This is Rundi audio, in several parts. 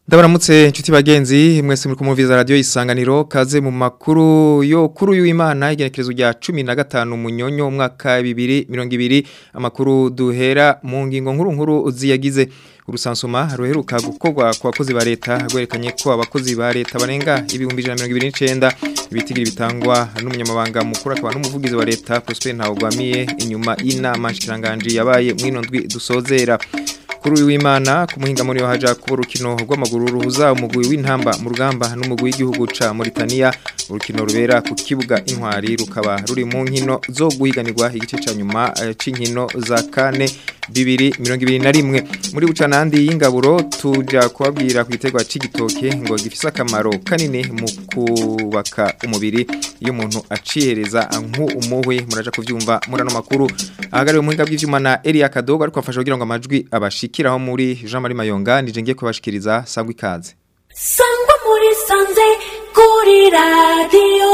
Ndabaramutse inshuti bagenzi mwese muri kumuviriza radio isanganiro kaze mu makuru yo kuri uyu Imana igenekerezo rya 15 munyonyo umwaka 2020 amakuru duhera mu ngingo nkuru nkuru ziyagize urusansuma ruheruka gukorwa ku bakozi ba leta rwerekanye ko abakozi ba leta barenga ibihumbi 129 ibitigiri bitangwa n'umunyamabanga mukuru akaba n'umuvugizi wa leta Prosper Ntawugwamiye inyuma y'inama nshikiranganje yabaye mwino ndwi dusozera kuri uyu w'Imana ku muhinga muri haja kuba urukino rw'amaguru ruhuza umugwi w'intamba mu rugamba n'umugwi w'igihugu ca Mauritania urukino rubera ku kibuga intwari rukaba ruri mu nkino zo guhiganirwa igice ca nyuma c'inkino za kane bibiri mirongo ibiri na rimwe muri bucanandi y'ingaburo tuja kubabwira ku giterwa c'igitoke ngo gifise akamaro kanini mu kubaka umubiri iyo umuntu acihereza nk'umuhwe muraja kuvyumva muri ano makuru ahagariwe muhinga bw'ivyuma na Elia Kadogo ariko afasha kugira ngo amajwi abashikiraho muri Jean Marie Mayonga nije ngiye kubashikiriza sangwa ikaze sangwa muri sanze kuri radio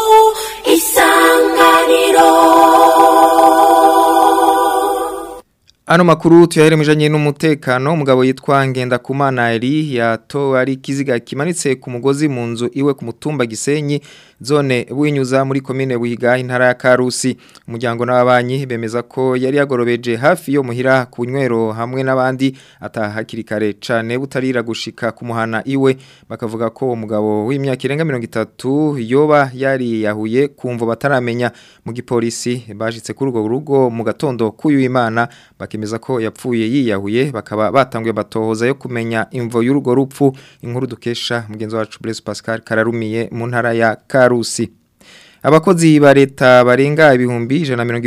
isanganiro Ano makuru tuyahere mujanye n'umutekano umugabo yitwa Ngenda Kumana Eli yato ari kiziga kimanitse ku mugozi mu nzu iwe ku mutumba Gisenyi zone buhinyuza muri komine Buhiga intara ya Karusi umuryango n'ababanyi bemeza ko yari yagorobeje hafi yo muhira ku nywero hamwe n'abandi atahakiri kare cane butarira gushika ku muhana iwe bakavuga ko umugabo w'imyaka irenga 30 yoba yari yahuye kumvo bataramenya mu gipolisi bashitse kuri urwo rugo mu gatondo kuyu imana bakemeza ko yapfuye yiyahuye bakaba batanguye batohoza yo kumenya imvo y'urugo rupfu inkuru dukesha mugenzi wacu Blaise Pascal kararumiye mu ntara ya Karusi Abakozi ba leta barenga ibihumbi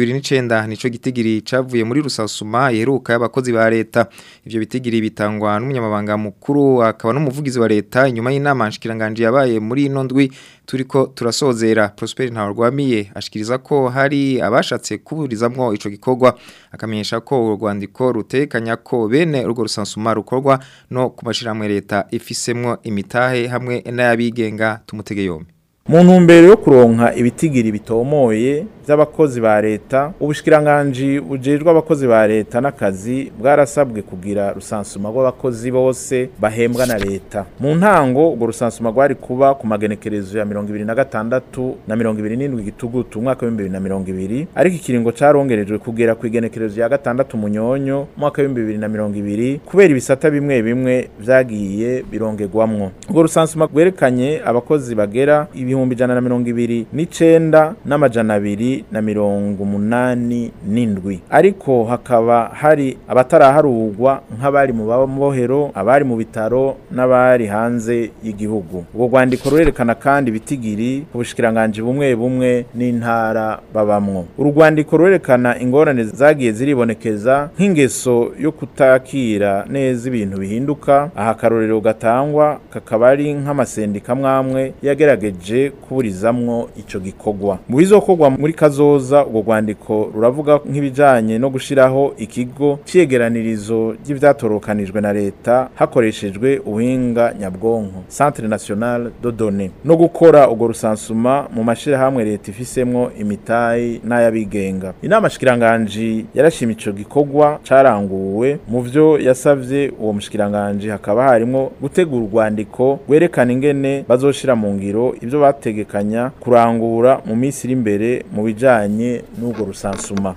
129 nico gitigiri cavuye muri rusasuma yeruka y'abakozi ba leta ivyo bitigiri bitangwa n'umunyamabanga mukuru akaba n'umuvugizi wa leta inyuma y'inama nshikiranganje yabaye muri ino ndwi turiko turasozera Prosper Ntawrwamiye ashikiriza ko hari abashatse kuburizamwo ico gikorwa akamenyesha ko urwandiko rutekanya ko bene urwo rusansuma rukorwa no kumashiramwe leta ifisemwo imitahe hamwe n'ayabigenga tumutege yombi mu ntumbero yo kuronka ibitigiri bitomoye by'abakozi ba leta ubushikiranganje bujejwe abakozi ba leta n'akazi bwarasabwe kugira rusansuma rw'abakozi bose bahembwa na leta mu ntango urwo rusansuma rwari kuba ku magenekerezo ya mirongo ibiri na gatandatu na mirongo ibiri n'indwi gitugutu umwaka w'ibihumbi bibiri na mirongo ibiri ariko ikiringo carongerejwe kugera ku igenekerezo ya gatandatu munyonyo umwaka w'ibihumbi bibiri na mirongo ibiri kubera ibisata bimwe bimwe vyagiye birongerwamwo urwo rusansuma rwerekanye abakozi bagera ibihumbi ijana na mirongo ibiri n'icenda n'amajana abiri na mirongo umunani n'indwi ariko hakaba hari abataraharurwa nk'abari mu babohero abari mu bitaro n'abari hanze y'igihugu ubwo rwandiko rurerekana kandi ibitigiri ku bushikiranganje bumwe bumwe n'intara babamwo uru rwandiko rurerekana ingorane zagiye ziribonekeza nk'ingeso yo kutakira neza ibintu bihinduka aha akarorero gatangwa kakaba ari nk'amasendika mwamwe yagerageje kuburizamwo ico gikorwa mu bizokorwa muri kazoza ubwo rwandiko ruravuga nk'ibijanye no gushiraho ikigo cyegeranirizo ry'ivyatorokanijwe na leta hakoreshejwe ubuhinga nyabwonko Centre National de Données no gukora ubwo rusansuma mu mashirahamwe leta ifisemwo imitayi n'ayabigenga inama shikiranganje yarashima ico gikorwa caranguwe mu vyo yasavye uwo mushikiranganje hakaba harimo gutegura urwandiko rwerekana ingene bazoshira mu ngiro ivyo bategekanya kurangura mu minsi iri imbere mu bijanye n'urwo rusansuma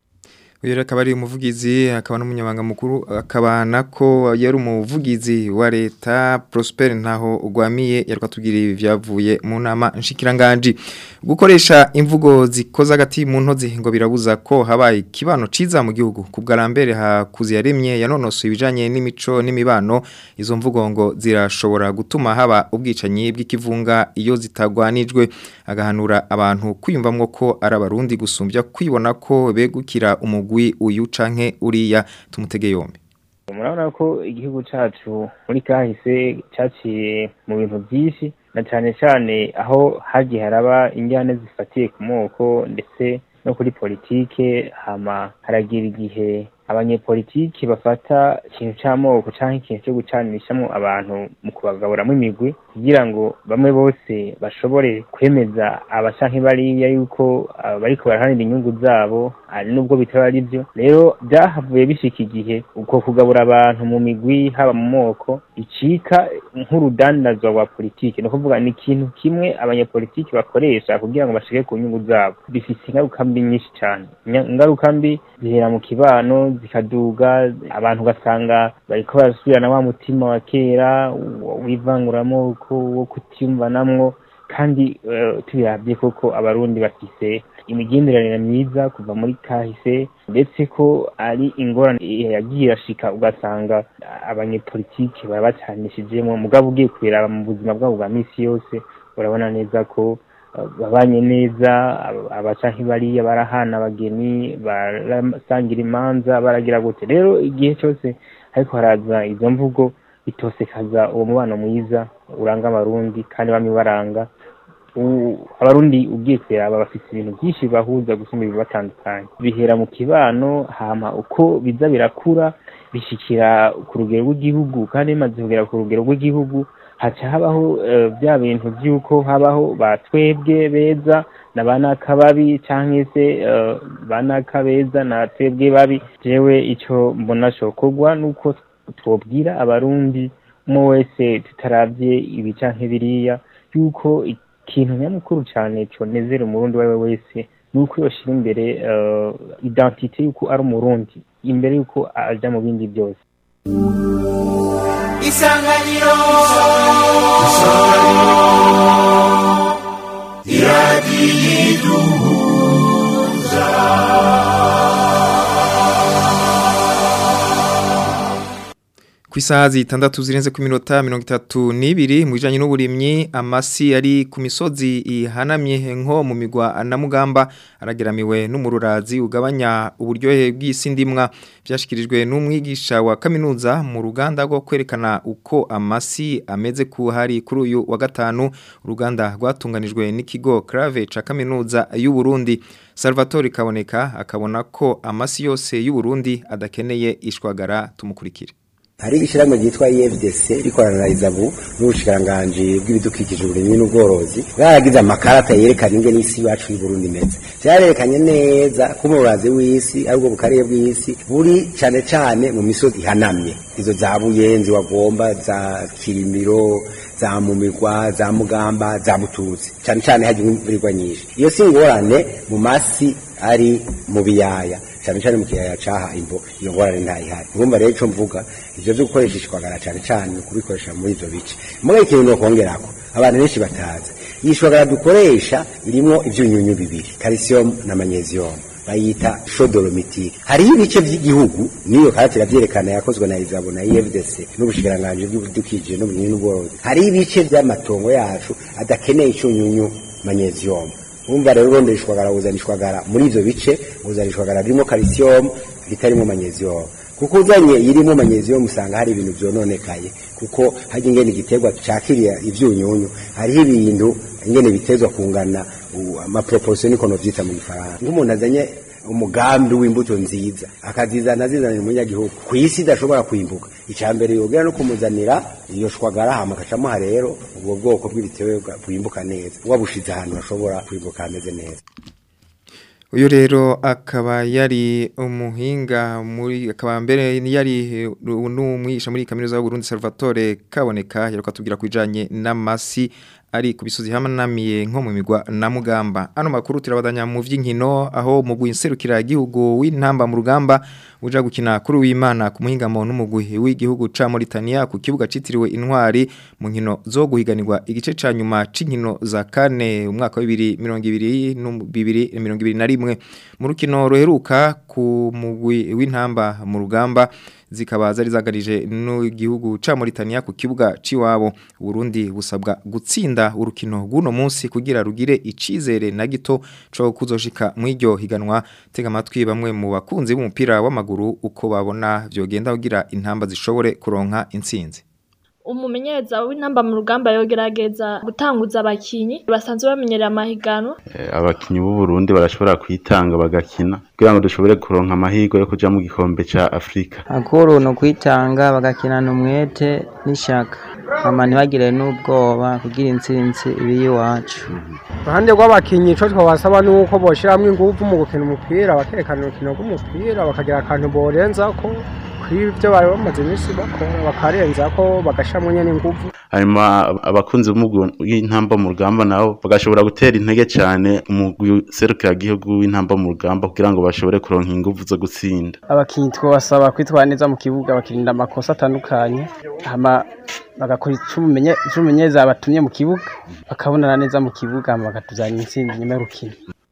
uyu akaba ari umuvugizi akaba n'umunyamabanga mukuru akaba nako yari umuvugizi wa leta Prosper ntaho ugwamiye yarwa tugira ibi byavuye mu nama nshikiranganje gukoresha imvugo zikoza agati mu ntozi ngo birabuza ko habaye kibano ciza mu gihugu kubwarambere hakuzi yaremye yanonosoye ibijanye n'imico n'imibano izo mvugo ngo zirashobora gutuma haba ubwicanyi bw'ikivunga iyo zitagwanijwe agahanura abantu kwiyumvamwo ko ari abarundi gusumbya kwibona ko begukira umugwi uyu canke uriya tumutege yombi murabona ko igihugu cacu muri kahise caciye mu bintu byinshi na cyane cyane aho hagiye haraba injyane zifatiye ku moko ndetse no kuri politike hama haragira igihe abanyepolitiki bafata ikintu c'amoko canke ikintu co gucanishamwo abantu mu kubagaburamwo imigwi kugira ngo bamwe bose bashobore kwemeza aba canke bariya yuko aba bariko baraharanira inyungu zabo ari nubwo bitaba ari vyo rero vyahavuye bishika igihe uko kugabura abantu mu migwi haba mu moko icika nk'urudandazwa rwa politiki ni ukuvuga ni ikintu kimwe abanyepolitiki bakoresha kugira ngo bashike ku nyungu zabo bifise ingaruka mbi nyinshi cane Nya- ingaruka mbi zihera mu kibano zikaduga abantu ugasanga bariko barasubirana wa mutima wa kera w- w'ivanguramoko wo kutiyumvanamwo kandi eh, tubiravye koko abarundi bafise imigenderanire myiza kuva muri kahise ndetse ko ari ingorane yagiye irashika ugasanga abanyepolitiki baba bacanishijemwo mugabo ugiye kubiraba mu buzima bwabo bwa misi yose urabona neza ko eh, babanye neza aba- abaca nk'ibariya barahana abageni barasangira imanza baragira gute rero igihe cyose ariko haraza izo mvugo bitosekaza uwo mubano mwiza uranga abarundi kandi bamwe baranga U- abarundi ugiye kureba bafite ibintu byinshi bahuza gusumba ibibatandukanye bihera mu kibano hama uko biza birakura bishikira ku rugero rw'igihugu kandi bimaze kugera ku rugero rw'igihugu haca habaho eh, bya bintu by'uko habaho ba twebwe beza na ba nakababi canke se eh, ba nakabeza na twebwe babi jewe ico mbona cokorwa nuko twobwira abarundi umwe wese tutaravye ibi canke biriya yuko ikintu nyamukuru cane conezera umurundi uwo wese nuko yoshira imbere uh, identite yuko ari umurundi imbere yuko aja mu bindi byose isanganiro ku isaha zitandatu zirenze ku minota mirongo itatu n'ibiri mu bijyanye n'uburimyi amasi ari ku misozi ihanamye nko mu migwa na mugamba arageramiwe n'umururazi ugabanya uburyohe bw'isi ndimwa byashyikirijwe n'umwigisha wa kaminuza mu ruganda rwo kwerekana uko amasi ameze ku hari kuri uyu wa gatanu uruganda rwatunganijwe n'ikigo Crave ca kaminuza y'u Burundi Salvatore Kaboneka akabona ko amasi yose y'u Burundi adakeneye ishwagara tumukurikire hari ishyirahamwe ryitwa EFDC rikorana na Izabu n'ubushikiranganji bw'ibidukikije uburimyi n'ubworozi bwaragize amakarata yerekana ingene isi yacu y'u Burundi imeze vyarerekanye neza ko umurazi w'isi ari ubwo bukarere bw'isi buri cane cane mu misozi ihanamye izo za Buyenzi wagomba za Kirimiro za Mumigwa za Mugamba za Bututsi cane cane haje imvurirwa nyinshi iyo si ingorane mu masi ari mu biyaya cyane cyane mu kiyaya caha imbo iyo ngorane ntayihari urumva rero ico mvuga ivyo vyo gukoresha ishwagara cyane cyane kubikoresha muri ivyo bice muga ikintu no kongerako abantu benshi batazi iyi shwagara dukoresha irimwo ivyunyunyu bibiri calcium na magnesium bayita shodolomitike hariho ibice by'igihugu niyo karate iravyerekana yakozwe na Izabo na EFDC n'ubushikiranganji bw'ibidukikije n'uburimyi n'ubworozi hariho ibice by'amatongo yacu adakeneye icyunyunyu magnesium Umva rero urondera ishwagara uzana ishwagara muri ivyo bice uzana ishwagara ririmo calcium ritarimo magnesium kuko uzanye irimo magnesium usanga hari ibintu vyononekaye kuko haje ingene igiterwa cakiriya ivyunyunyu hariho ibintu ingene bitezwa kungana u- amaproportion niko novyita mu gifaransa nk'umuntu azanye umugambi w'imbuto nziza akazizana zizanira umunyagihugu ku isi idashobora kwimbuka icya mbere yogera no kumuzanira iyo shwagara hama akacamuha rero ubwo bwoko bw'ibiterwa bwimbuka neza wabushize ahantu hashobora kwimbuka hameze neza uyu rero akaba yari umuhinga muri akaba mbere yari n'umwigisha muri kaminuza y'u Burundi Salvatore Kaboneka yaruka tubwira kujanye n'amasi ari ku bisozi hamanamiye nko mu migwa na mugamba ano makuru turabadanya mu vy'inkino aho mu gwinserukira igihugu w'intamba mu rugamba uja gukina kuri w'Imana ku muhingamo n'umugwi w'igihugu ca Mauritania ku kibuga citiriwe intwari mu nkino zo guhiganirwa igice ca nyuma c'inkino za kane umwaka wa 2021 mu rukino ruheruka ku mugwi w'intamba mu rugamba zikaba zari zagarije n'igihugu ca Mauritania ku kibuga ciwabo Burundi busabwa gutsinda urukino rw'uno munsi kugira rugire icizere na gito co kuzoshika mu iryo higanwa tega amatwi bamwe mu bakunzi b'umupira w'amaguru uko babona vyogenda kugira intamba zishobore kuronka intsinzi umumenyereza w'intamba mu rugamba yogerageza gutanguza abakinyi basanzwe bamenyerera amahiganwa Eh, abakinyi b'u Burundi barashobora kwitanga bagakina kugira ngo dushobore kuronka amahirwe yo kuja mu gikombe ca Afrika akuru ni ukwitanga bagakinana umwete n'ishaka hama ntibagire n'ubwoba kugira intsinzi ibi iwacu uruhande rw'abakinnyi icyo twabasaba ni uko boshyiramo ingufu mu gukina umupira bakerekana urukino rw'umupira bakagira akantu borenza ko kuri ibyo bari bamaze iminsi bakora bakarenza ko bagashyiramo nyine ingufu hanyuma abakunzi b'umugwi w'intamba mu rugamba nabo bagashobora gutera intege cyane umugwi serukiragihugu w'intamba mu rugamba kugira ngo bashobore kuronka ingufu zo gutsinda abakinnyi twabasaba kwitwara neza mu kibuga bakirinda amakosa atandukanye hama bagakora ico umumenye- ico umumenyereza batumye mu kibuga bakabonana neza mu kibuga hama bakatuzanira intsinzi nyuma y'urukino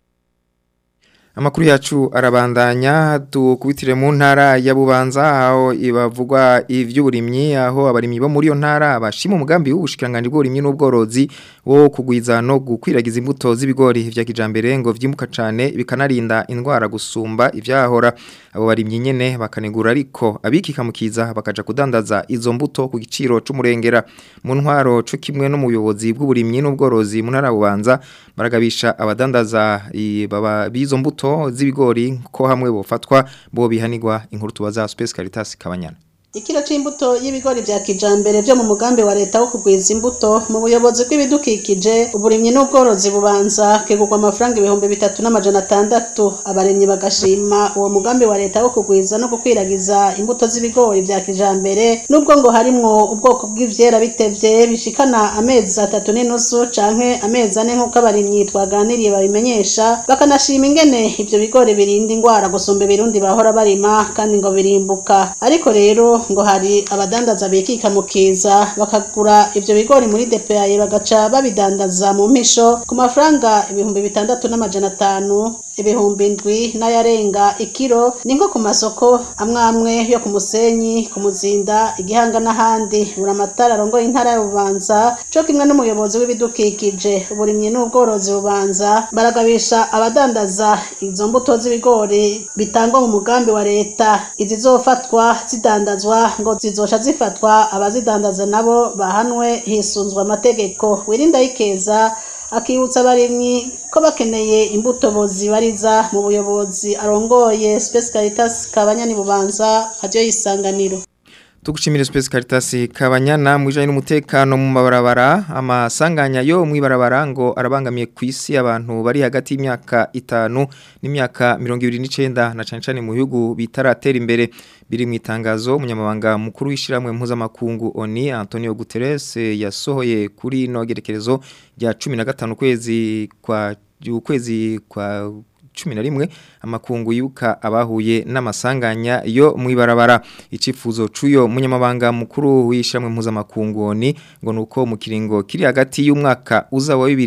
Amakuru yacu arabandanya tukubitire mu ntara ya Bubanza aho ibavugwa ivy'uburimyi aho abarimyi bo muri yo ntara bashima umugambi w'ubushikiranganje bw'uburimyi n'ubworozi wo kugwiza no gukwiragiza imbuto z'ibigori vya kijambere ngo vyimbuka cane bikanarinda indwara gusumba ivyahora abo barimyi nyene bakanegura ariko abikikamukiza bakaja kudandaza izo mbuto ku giciro c'umurengera mu ntwaro co kimwe no mu buyobozi bw'uburimyi n'ubworozi mu ntara ya Bubanza baragabisha abadandaza i- baba bizo mbuto z'ibigori ko hamwe bofatwa bo bihanirwa inkuru tubaza Space Caritas Kabanyana Ikiro c'imbuto y'ibigori vya kijambere vyo mu mugambi wa leta wo kugwiza imbuto mu buyobozi bw'ibidukikije uburimyi n'ubworozi bubanza kegurwa amafaranga ibihumbi bitatu n'amajana atandatu abarimyi bagashima uwo mugambi wa leta wo kugwiza no gukwiragiza imbuto z'ibigori vya kijambere nubwo ngo harimwo ubwoko bw'ivyera bitevye bishikana amezi atatu n'inusu canke amezi ane nk'uko abarimyi twaganiriye babimenyesha bakanashima ingene ivyo bigori birinda ingwara gusumba ibirundi bahora barima kandi ngo birimbuka ariko rero ngo hari abadandaza bikika mu kiza bakagura ivyo bigori muri DPAE bagaca babidandaza mu mpisho ku mafaranga ibihumbi bitandatu n'amajana atanu ibihumbi ndwi n'ayarenga ikiro ni nko ku masoko amwe amwe yo ku musenyi ku muzinda igihanga n'ahandi buri amatara arongoye intara ya bubanza co kimwe n'umuyobozi w'ibidukikije uburimyi n'ubworozi bubanza baragabisha abadandaza izo mbuto z'ibigori bitangwa mu mugambi wa leta izizofatwa zidandazwa ngo zizoca zifatwa abazidandaza nabo bahanwe hisunzwe amategeko wirinda yikeza akibutsa abarimyi ko bakeneye imbuto bozibariza mu buyobozi arongoye Space Caritas Kabanyani Bubanza radio yisanganiro Tugushimira Space Caritas Kabanyana mu bijanye n'umutekano mu mabarabara amasanganya yo mu ibarabara ngo arabangamiye ku isi abantu bari hagati y'imyaka itanu n'imyaka 29 na cane cane mu bihugu bitaratera imbere biri mu itangazo umunyamabanga mukuru w'ishiramwe mpuzamakungu ONI Antonio Guterres yasohoye kuri no gerekerezo rya 15 kwezi kwa ukwezi kwa cumi na rimwe amakungu yuka abahuye n'amasanganya yo mu ibarabara icifuzo c'uyo munyamabanga mukuru w'ishamwe mpuzamakungu ni ngo nuko mu kiringo kiri hagati y'umwaka uza wa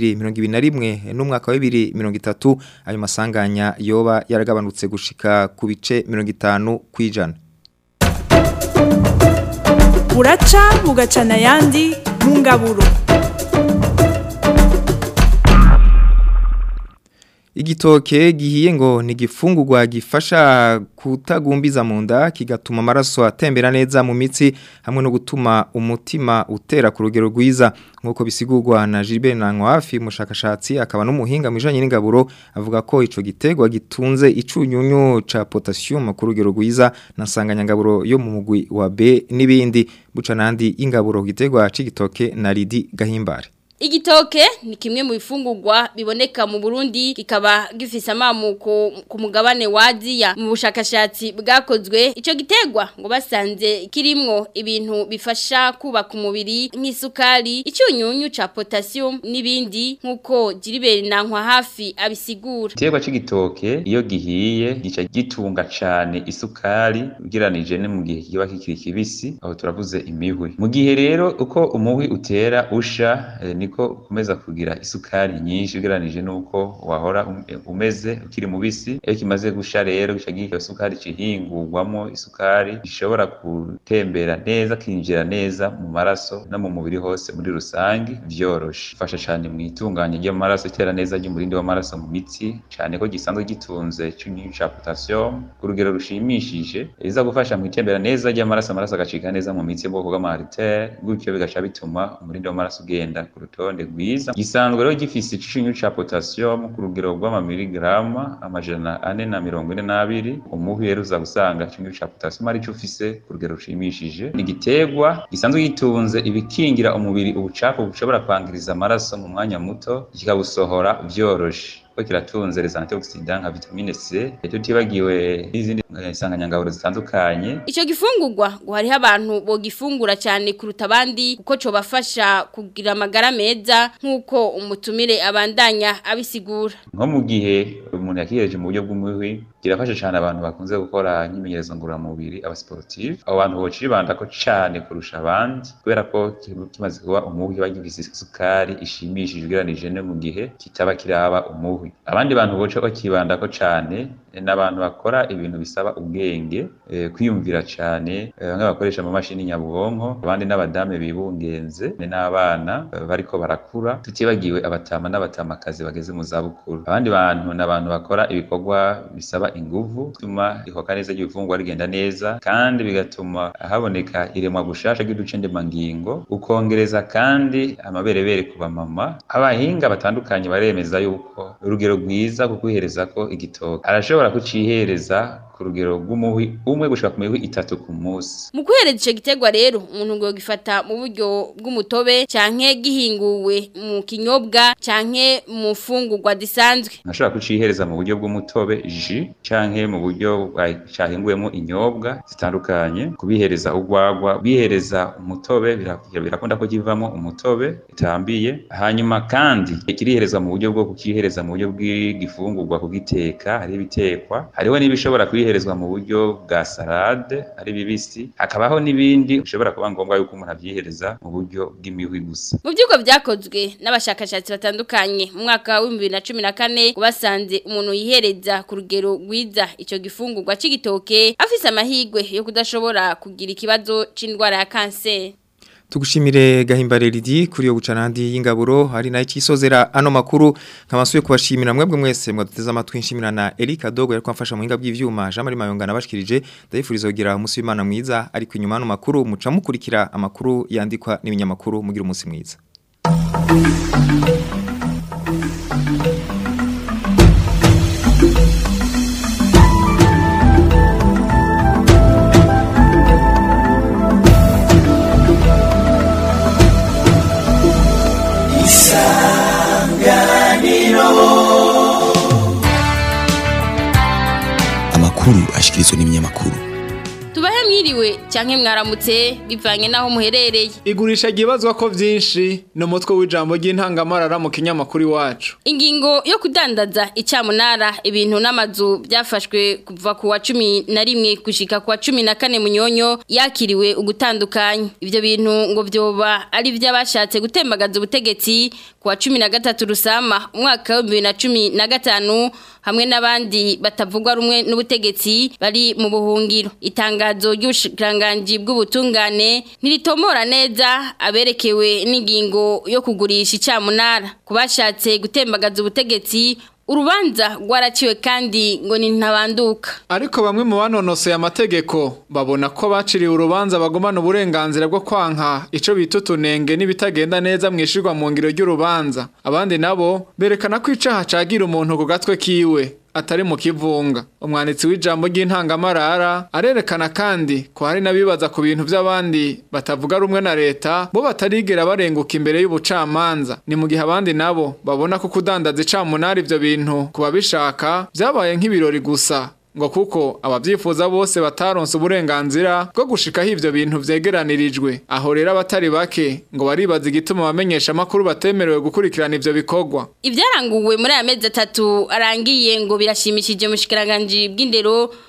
2021 n'umwaka wa 2030 ayo masanganya yoba yaragabanutse gushika ku bice 50 kwijana buraca bugacana ayandi mu ngaburo Igitoke gihiye ngo ni gifungurwa gifasha kutagumbiza mu nda kigatuma amaraso atembera neza mu mitsi hamwe no gutuma umutima utera ku rugero rwiza nkuko bisigurwa na Gilbert Nankwafi mushakashatsi akaba n'umuhinga mu bijanye n'ingaburo avuga ko ico gitegwa gitunze icunyunyu ca potassium ku rugero rwiza na nsanganyangaburo yo mu mugwi wa B n'ibindi buca nandi ingaburo gitegwa c'igitoke na Lidi Gahimbare Igitoke ni kimwe mu bifungurwa biboneka mu Burundi kikaba gifise amamuko ku mugabane wa Aziya mu bushakashatsi bwakozwe ico gitegwa ngo basanze kirimwo ibintu bifasha kubaka umubiri nk'isukari icyunyunyu ca potassium n'ibindi nkuko Jiriberi nankwa hafi abisigura Igiterwa c'igitoke iyo gihiye gica gitunga cane isukari ugeranije ne mu gihe kiba kikiri kibisi aho turavuze imihwi mu gihe rero uko umuhwi utera usha eh, ni umubiri ko ukomeza kugira isukari nyinshi ugereranije n'uko wahora um- umeze ukiri mubisi iyo kimaze gusha rero gica giha iyo sukari cihingurwamo isukari ishobora gutembera neza kinjira neza mu maraso no mu mubiri hose muri rusange vyoroshe ifasha cane mu itunganya ry'amaraso itera neza ry'umurindi w'amaraso mu mitsi cane ko gisanzwe gitunze cyunyu ca potassium ku rugero rushimishije iza gufasha mu itembera neza ry'amaraso amaraso agacika neza mu mitsi y'ubwoko bw'amaritere gutyo bigaca bituma umurindi w'amaraso ugenda ku rutonde rwiza gisanzwe rero gifise icyunyu ca potassium ku rugero rw'amamiligrama amajana ane na mirongo ine n'abiri umuhwi rero uza gusanga icyunyu ca potassium ari cyo ufise ku rugero rushimishije ni igiterwa gisanzwe gitunze ibikingira umubiri ubucafu bushobora kwangiriza amaraso mu mwanya muto kikawusohora vyoroshe ko kiratunze les antioxidants nka vitamine C tutibagiwe n'izindi eh, nsanganyangaburo zitandukanye Ico gifungurwa ngo hariho abantu bogifungura cyane kuruta abandi kuko cobafasha kugira amagara meza nk'uko umutumire abandanya abisigura. nko mu gihe umuntu yakihereje mu buryo bw'umuhwi kirafasha cyane abantu bakunze gukora imyimenyerezo ngororamubiri aba sportif abo bantu bocibanda ko cyane kurusha abandi kubera ko kiba kimaze kuba umuhwi kiba gifise isukari ishimishije ugereranije no mu gihe kitaba kiraba umuhwi abandi bantu boca bakibanda ko cyane eh, n'abantu bakora ibintu bisaba ubwenge eh, kwiyumvira cyane eh, bamwe bakoresha amamashini nyabwonko abandi n'abadame bibungenze ni n'abana eh, bariko barakura tutibagiwe abatama n'abatamakazi bageze mu zabukuru abandi bantu ni abantu bakora ibikorwa bisaba inguvu bituma ihoka neza ry'ibifungwa rigenda neza kandi bigatuma haboneka iremwa gushasha ry'uduce ndemangingo ukongereza kandi amaberebere ku bamama abahinga batandukanye baremeza yuko urugero rwiza ku kwihereza ko igitoki arashobora kucihereza ku rugero rw'umuhwi umwe gushika ku mihwi itatu ku munsi Mu kuhereza ico gitegwa rero umuntu ngo gifata mu buryo bw'umutobe canke gihinguwe mu kinyobwa canke mu fungurwa zisanzwe. ashobora kucihereza mu buryo bw'umutobe ji canke mu buryo bwa- cahinguwemo inyobwa zitandukanye kubihereza urwagwa bihereza umutobe bira- birakunda ko kivamo umutobe utambiye hanyuma kandi kiriherezwa mu buryo bwo kukihereza mu buryo bw'igifungurwa kugiteka hari ibitekwa hariho n'ibishobora kubiherezwa mu buryo bwa salade ari bibisi hakabaho n'ibindi bishobora kuba ngombwa yuko umuntu avyihereza mu buryo bw'imihwi gusa Mu byuko byakozwe n'abashakashatsi batandukanye mu mwaka wa 2014 ngo basanze umuntu yihereza ku rugero rwiza ico gifungurwa c'igitoke afise amahigwe yo kudashobora kugira ikibazo c'indwara ya kanseri. Tugushimire gahimbare ridi kuri yo gucana handi y'ingaburo hari nayo kisozera ano makuru nkabasuye kubashimira mwebwe mwese mwaduteze amatwi nshimira na Erika Dogo yariko amfasha mu hinga bw'ivyuma Jean Marie Mayonga nabashikirije ndayifuriza kugira umunsi w'Imana mwiza ariko inyuma ano makuru muca mukurikira amakuru yandikwa n'ibinyamakuru mugira umunsi mwiza amakuru ashikirizwa n'ibinyamakuru Tubahe mwiriwe canke mwaramutse bivanye naho muherereye. Igurisha gibazwa ko vyinshi no mutwe w'ijambo ry'intangamarara mu kinyamakuru iwacu. Ingingo yo kudandaza icamunara ibintu n'amazu byafashwe kuva ku wa cumi na rimwe gushika ku wa cumi na kane munyonyo yakiriwe ugutandukanya. Ivyo bintu ngo vyoba ari vy'abashatse gutembagaza ubutegetsi ku wa cumi na gatatu rusama umwaka wa bibiri na cumi na gatanu hamwe n'abandi batavugwa rumwe n'ubutegetsi bari mu buhungiro. Itangazo ry'ubushikiranganji bw'ubutungane ntiritomora neza aberekewe n'ingingo yo kugurisha icamunara. Kubashatse gutembagaza ubutegetsi urubanza rwaraciwe kandi ngo ni ntabanduka. Ariko bamwe mu banonosoye amategeko babona ko baciriwe urubanza bagumana uburenganzira bwo kwanka ico bita utunenge n'ibitagenda neza mwishirwa mu ngiro ry'urubanza. Abandi nabo berekana ko icaha cagira umuntu ku gatwe kiwe atari mu kivunga. Umwanditsi w'ijambo ry'intangamarara arerekana kandi ko hari n'abibaza ku bintu by'abandi batavuga rumwe na leta bo batarigera barenguka imbere y'ubucamanza. Ni mu gihe abandi nabo babona ko kudandaza icamunara ivyo bintu kuba bishaka vyabaye nk'ibirori gusa ngo kuko abavyifuza bose bataronse uburenganzira bwo gushikaho ivyo bintu vyegeranirijwe aho rero abatari bake ngo baribaza igituma abamenyesha amakuru batemerewe gukurikirana ivyo bikorwa Ivyaranguwe muri aya mezi atatu arangiye ngo birashimishije mu shikiranganji bw'indero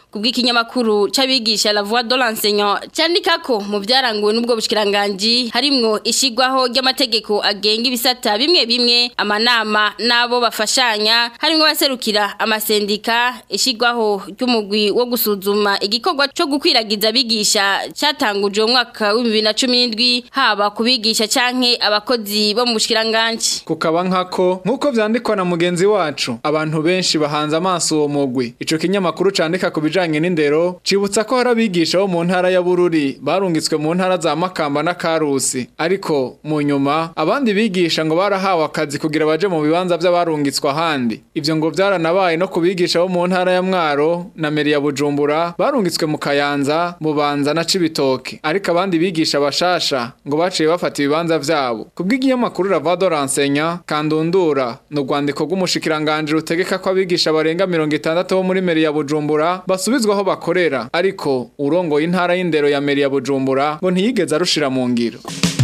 kubw'ikinyamakuru c'abigisha La Voix de l'enseignant candika ko mu byaranguwe n'ubwo bushikiranganje harimwo ishigwaho ry'amategeko agenga ibisata bimwe bimwe amanama nabo bafashanya harimwo baserukira amasendika ishigwaho ry'umugwi wo gusuzuma igikorwa cyo gukwiragiza abigisha cyatanguje mu mwaka wa 2017 haba kubigisha canke abakozi bo mu bushikiranganje kukaba nkako nkuko vyandikwa na mugenzi wacu abantu benshi bahanze amaso uwo mugwi ico kinyamakuru candika ku bijanye n'indero cibutsa ko hari abigisha bo mu ntara ya Bururi barungitswe mu ntara za Makamba na Karusi ariko mu nyuma abandi bigisha ngo barahawe akazi kugira baje mu bibanza by'abarungitswe ahandi ivyo ngo byaranabaye no kubigisha bo mu ntara ya Mwaro na Meri ya Bujumbura barungitswe mu Kayanza Bubanza na Cibitoke ariko abandi bigisha bashasha ngo baciye bafata ibibanza vyabo kubw'ikinyamakuru Ravado Ransenya kandundura no rwandiko rw'umushikiranganje rutegeka ko abigisha barenga 60 bo muri Meri ya Bujumbura basubizwaho bakorera ariko urongoye intara y'indero ya Meri ya Bujumbura ngo ntiyigeze arushira mu ngiro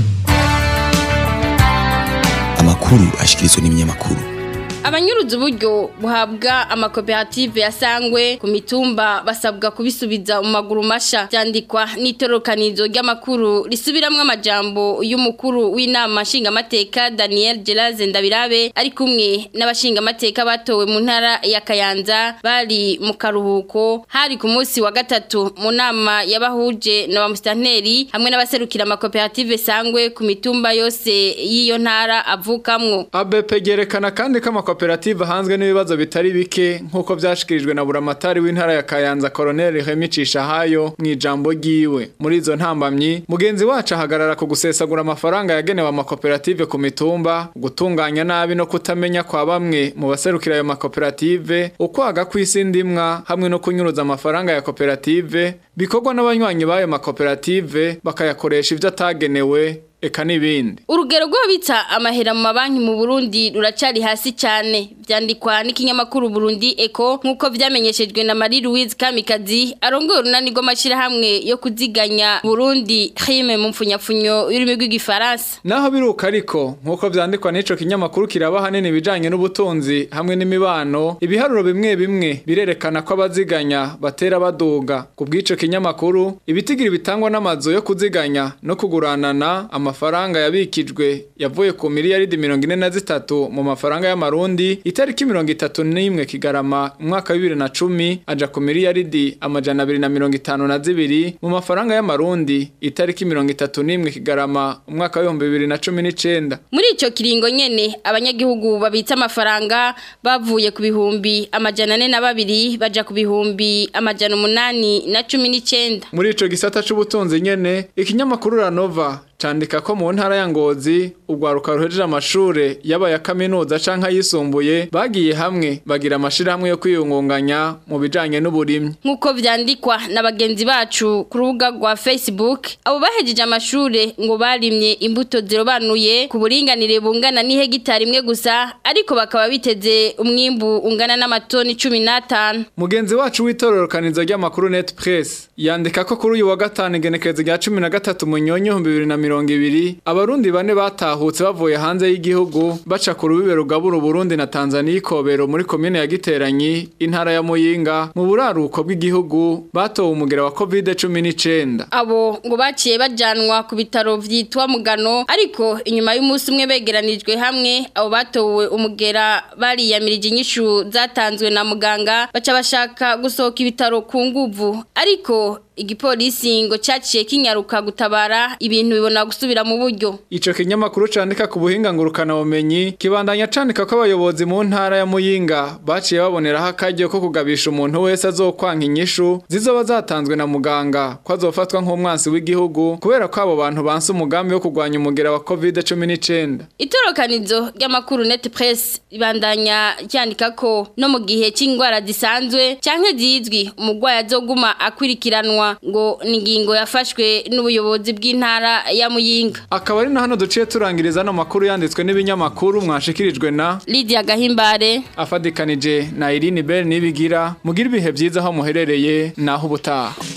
amakuru ashikirizwa n'ibinyamakuru abanyuruza uburyo buhabwa amakoperative yasangwe ku mitumba basabwa kubisubiza mu maguru masha byandikwa n'itorokanizo ry'amakuru risubiramwo amajambo y'umukuru w'inama nshingamateka Daniel Geraze Ndabirabe ari kumwe n'abashingamateka batowe mu ntara ya Kayanza bari mu karuhuko hari ku munsi wa gatatu mu nama yabahuje na bamusitanteri hamwe n'abaserukira amakoperative sangwe ku mitumba yose y'iyo ntara avukamwo ABP gerekana kandi ko amakoperative ahanzwe n'ibibazo bitari bike nk'uko byashikirijwe na buramatari w'intara ya Kayanza Colonel Remy Cishahayo mu ijambo ryiwe muri izo ntambamyi mugenzi wacu ahagarara ku gusesagura amafaranga yagenewe amakoperative ku mitumba gutunganya nabi no kutamenya kwa bamwe mu baserukira ayo makoperative ukwaga kw'isi ndimwa hamwe no kunyuruza amafaranga ya koperative bikorwa n'abanywanyi b'ayo makoperative bakayakoresha ivyo atagenewe eka n'ibindi urugero rw'abitsa amahera mu mabanki mu Burundi ruracari hasi cyane byandikwa n'ikinyamakuru Burundi Eco nkuko vyamenyeshejwe na Marie Louise Kamikazi arongoye urunani rw'amashirahamwe yo kuziganya Burundi Khime mu mfunyapfunyo y'ururimi rw'igifaransa naho biruka ariko nkuko vyandikwa n'ico kinyamakuru kiraba hanini bijanye n'ubutunzi hamwe n'imibano ibiharuro bimwe bimwe birerekana ko abaziganya batera baduga ku bw'ico kinyamakuru ibitigiri bitangwa n'amazu yo kuziganya no kuguranana amafaranga yabikijwe yavuye ku miliyaridi mirongo ine na zitatu mu mafaranga y'amarundi itariki mirongo itatu n'imwe kigarama umwaka wa bibiri na cumi aja ku miliyaridi amajana abiri na mirongo itanu na zibiri mu mafaranga y'amarundi itariki mirongo itatu n'imwe kigarama umwaka w'ibihumbi bibiri na cumi n'icenda muri ico kiringo nyene abanyagihugu babitsa amafaranga bavuye ku bihumbi amajana ane na babiri baja ku bihumbi amajana umunani na cumi n'icenda muri ico gisata c'ubutunzi nyene ikinyamakuru ranova candika ko mu ntara ya Ngozi ugwaruka ruhejeje amashure yaba ya kaminuza canka yisumbuye bagiye hamwe bagira amashirahamwe yo kwiyungunganya mu bijanye n'uburimyi nkuko vyandikwa na bagenzi bacu ku rubuga rwa Facebook abo bahejeje amashure ngo barimye imbuto zirobanuye ku buringanire bungana n'ihegitari imwe gusa ariko bakaba biteze umwimbu ungana n'amatoni 15 mugenzi wacu w'itororokanizo ry'amakuru Net Press yandika ko kuri uyu wa gatanu igenekerezo rya 13 munyonyo 2020 mirongo ibiri abarundi bane batahutse bavuye hanze y'igihugu baca ku rubibe rugabura Burundi na Tanzania ikobero muri komine ya Giteranyi intara ya Muyinga mu buraruko bw'igihugu batowe umugera wa COVID-19 abo ngo baciye bajanwa ku bitaro vyitwa Mugano ariko inyuma y'umunsi umwe begeranijwe hamwe abo batowe umugera bariyamirije inyishu zatanzwe na muganga baca bashaka gusohoka ibitaro ku nguvu ariko igipolisi ngo cyaciye kinyaruka gutabara ibintu bibona gusubira mu buryo ico kinyamakuru candika ku buhinga ngurukana bumenyi kibandanya candika ko abayobozi mu ntara ya Muyinga baciye baboneraho akaryo ko kugabisha umuntu wese azokwanka inyishu zizoba zatanzwe na muganga ko azofatwa nk'umwansi w'igihugu kubera ko abo bantu banse umugambi wo kurwanya umugera wa COVID-19 itorokanizo ry'amakuru net press ibandanya cyandika ko no mu gihe c'ingwara zisanzwe canke zizwi umugwayi azoguma akwirikiranwa ngo ni ingingo yafashwe n'ubuyobozi bw'intara ya Muyinga akaba ari na hano duciye turangiriza no makuru yanditswe n'ibinyamakuru mwashikirijwe na Lydia Gahimbare afadikanije na Irene Bell nibigira mugira ibihe byiza aho muherereye naho ubutaha